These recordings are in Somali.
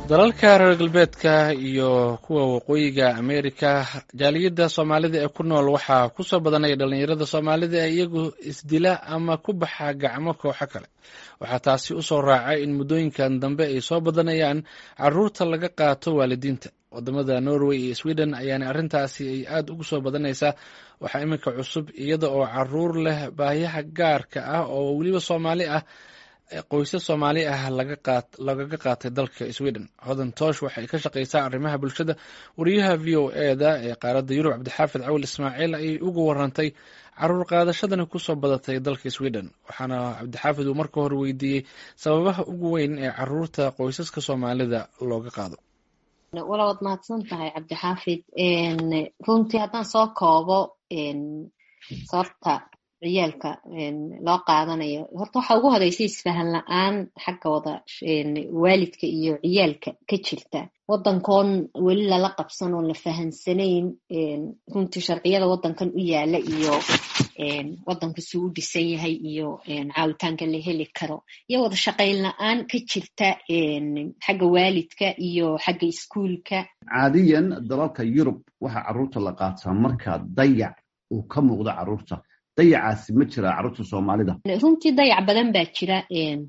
dalalka reer galbeedka iyo kuwa waqooyiga ameerika jaaliyadda soomaalida ee ku nool waxaa kusoo badanaya dhalinyarada soomaalida ee iyagu isdila ama ku baxa gacmo kooxo kale waxaa taasi usoo raacay in muddooyinkan dambe ay soo badanayaan caruurta laga qaato waalidiinta wadamada norway iyo sweden ayaana arrintaasi ay aada ugu soo badanaysaa waxaa iminka cusub iyada oo caruur leh baahiyaha gaarka ah oo weliba soomaali ah qoysas soomaali ah lagaga qaatay dalka sweden hodan toosh waxay ka shaqeysaa arrimaha bulshada wariyaha v o eda ee qaaradda yurub cabdixaafid cawil ismaaciil ayay uga warantay caruur qaadashadani kusoo badatay dalka sweden waxaana cabdixaafid uu marka hore weydiiyey sababaha ugu weyn ee caruurta qoysaska soomaalida looga qaado wala waad mahadsan tahay cabdixaafid runtii haddaan soo koobo sababta ciyaalka loo qaadanayo horta waxaa ugu horeysa isfahan la-aan xagga wada waalidka iyo ciyaalka ka jirta waddankoon weli lala qabsan oon la fahansanayn runtii sharciyada waddankan u yaala iyo waddanku suu u dhisan yahay iyo caawitaanka la heli karo iyo wada shaqayn la-aan ka jirta xagga waalidka iyo xagga iskuulka caadiyan dalalka yurub waxaa carruurta la qaataa marka dayac uu ka muuqdo carruurta dayacaasi ma jira carruurta soomaalida runtii dayac badan baa jira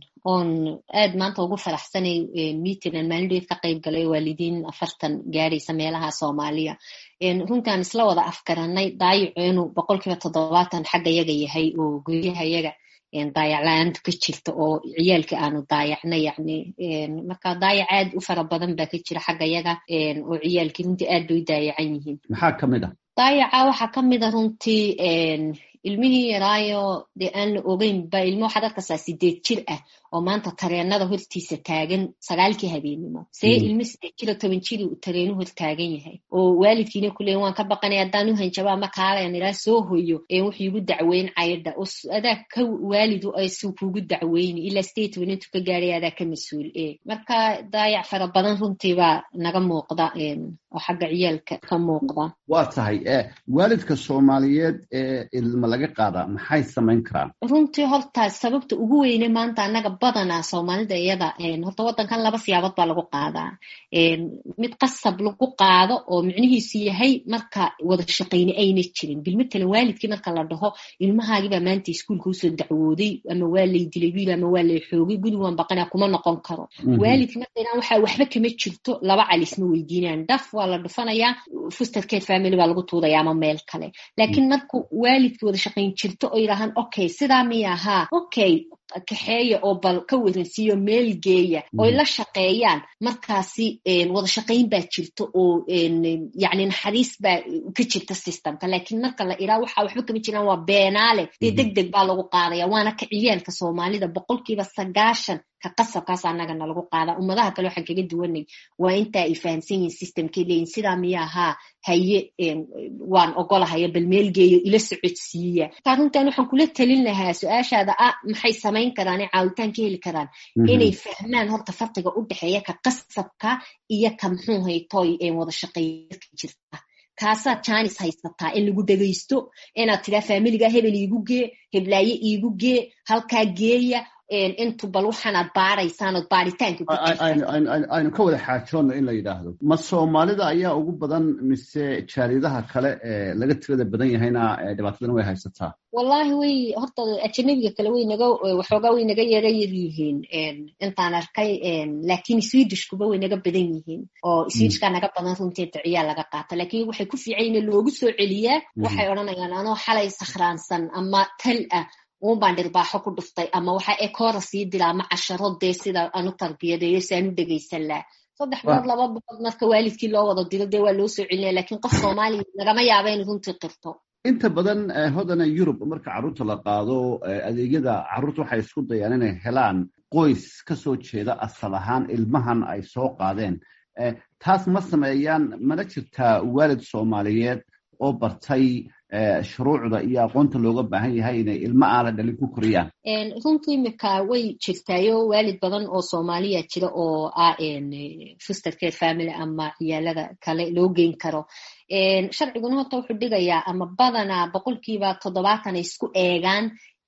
oon aad maanta ugu faraxsanay meeting maalindheed ka qayb galay waalidiin afartan gaadhaysa meelaha soomaaliya runtii aan isla wada afgaranay daayacu inuu boqol kiiba toddobaatan xagga yaga yahay oo guryaha yaga daayac la-aantu ka jirta oo ciyaalka aanu daayacna yani marka daayac aad u fara badan baa ka jira xagga yaga oo ciyaalkii runtii aad bay u daayacan yihiin maxaa ka mid a daayaca waxaa ka mid a runtii ilmihii yaraayo dee aan la ogeynba ilmo waxaad arkaysaa sideed jir ah oo maanta tareenada hortiisa taagan sagaalkii habeenimo see ilmo sideed jiro toban jiri uu tareenu hor taagan yahay oo waalidkiina kuleeyin waan ka baqanaya haddaan u hanjabaa ma kaalayan ilaa soo hoyo wuxuu igu dacweyn caydha adaa ka waalidu suu kuugu dacweyni ilaa stateman intuu ka gaadhay adaa ka mas-uul e marka daayac fara badan runtii baa naga muuqda oo xagga ciyaalka ka muuqda waa tahay waalidka soomaaliyeed ee ilma laga qaadaa maxay samayn karaan runtii horta sababta ugu weyne maanta annaga badanaa soomaalida iyada horta waddankan laba siyaabood baa lagu qaadaa mid qasab lagu qaado oo micnihiisu yahay marka wada shaqayne ayna jirin bilmatalan waalidkii marka la dhaho ilmahaagibaa maanta iskuulka usoo dacwooday ama waa lay dilay wiil ama waa lay xoogay guri waan baqanaa kuma noqon karo waalidki markaynaan waxaa waxba kama jirto laba calisma weydiinaan dhaf waa la dhufanayaa fustercare family baa lagu tuudaya ama meel kale laakiin marku waalidkii wada shaqayn jirto oo yidhaahaan okay sidaa miya ahaa okay kaxeeya oo bal ka waransiiyo meel geeya oy la shaqeeyaan markaasi wada shaqayn baa jirto oo yani naxariis baa ka jirta systemka laakiin marka la iraa waxa waxba kama jiraan waa beenaale dee deg deg baa lagu qaadaya waana ka ciyaalka soomaalida boqolkiiba sagaashan ka qasabkaas annagana lagu qaadaa ummadaha kale waxaan kaga duwanay waa intaa ay fahamsan yihin systemkay leeyihin sidaa miya ahaa haye waan ogolahaya bal meel geeyo ila socodsiiya markaa runtan waxaan kula talin lahaa su-aashaada ah maxay samayn karaan ee caawitaan ka heli karaan inay fahmaan horta farqiga u dhexeeya ka qasabka iyo ka muxuu haytoy wada shaqeeyaka jirta kaasaad jaanis haysataa in lagu dhegaysto inaad tidaa faamiliga hebel iigu gee heblaaye iigu gee halkaa geeya intu bal waxaanaad baaraysaan ood baaritaanka aynu ka wada xaajoonno in la yidhaahdo ma soomaalida ayaa ugu badan mise jaaliyadaha kale ee laga tirada badan yahayna dhibaatadan way haysataa wallahi way horta ajanabiga kale way naga waxoogaa way naga yara yar yihiin intaan arkay laakiin swedishkuba way naga badan yihiin oo swedishkaa naga badan runtii duciyaa laga qaata laakiin waxay ku fiican in loogu soo celiyaa waxay odhanayaan anoo xalay sakhraansan ama tal ah uunbaan dhirbaaxo ku dhuftay ama waxaa ekoora sii dila ama casharo dee sida aan u tarbiyadeeyo si aan u dhegaysan laha saddex bilood laba bilood marka waalidkii loo wada dilo dee waa loo soo celinaya lakiin qof soomaaliya nagama yaaba in runtii qirto inta badan hodana yurub marka carruurta la qaado adeegyada carruurta waxay isku dayaan inay helaan qoys ka soo jeeda asal ahaan ilmahan ay soo qaadeen taas ma sameeyaan mana jirtaa waalid soomaaliyeed oo bartay shuruucda iyo aqoonta looga baahan yahay inay ilmo aana dhalin ku koriyaan runtii imika way jirtaayo waalid badan oo soomaaliya jira oo ah fuster care family ama ciyaalada kale loo geyn karo sharciguna horta wuxuu dhigayaa ama badanaa boqolkiiba toddobaatan ay isku eegaan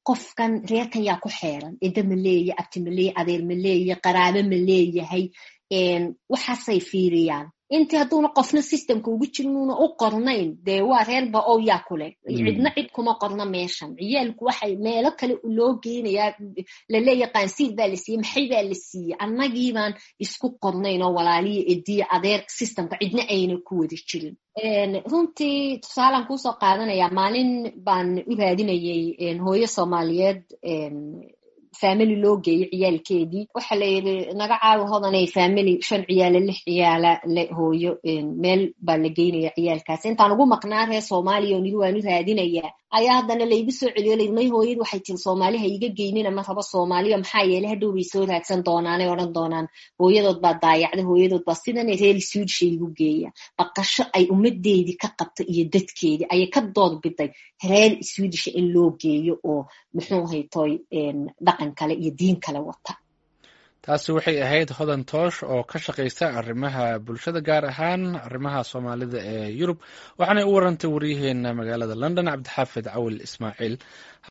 qofkan reerkan yaa ku xeeran ciddo ma leeya abti ma leeya adeer ma leeya qaraabo ma leeyahay waxaasay fiiriyaan intii hadduuna qofna systemka ugu jirnuuna u qornayn dee waa reerba ow yaa kuleh cidna cid kuma qorna meeshan ciyaalku waxay meelo kale loo geynayaa laleeya qaansiir baa la siiyey maxay baa la siiyey annagiibaan isku qornayn oo walaaliya ediya adeer systemka cidna ayna ku wada jirin runtii tusaalaan kuusoo qaadanaya maalin baan u raadinayay hooyo soomaaliyeed family loo geeyo ciyaalkeedii waxa la yidhi naga caawi hodanay family shan ciyaala lix ciyaala le hooyo meel baa la geynaya ciyaalkaas intaan ugu maqnaa reer soomaaliya oo nidi waanu raadinayaa ayaa haddana laygu soo celiyo layidhi may hooyad waxay tiri soomaali ha iga geynina ma rabo soomaaliya maxaa yeelay hadhow bay soo raadsan doonaanay odhan doonaan hooyadood baa daayacda hooyadood baa sidana reer suudisha igu geeya baqasho ay ummadeedii ka qabta iyo dadkeedii ayay ka dood biday reer suudisha in loo geeyo oo muxuu haytoy dhaqan kale iyo diin kale wata taasi waxay ahayd hodan toosh oo ka shaqaysa arrimaha bulshada gaar ahaan arrimaha soomaalida ee yurub waxaanay u warantay waryaheena magaalada london cabdixaafid cawil ismaaciil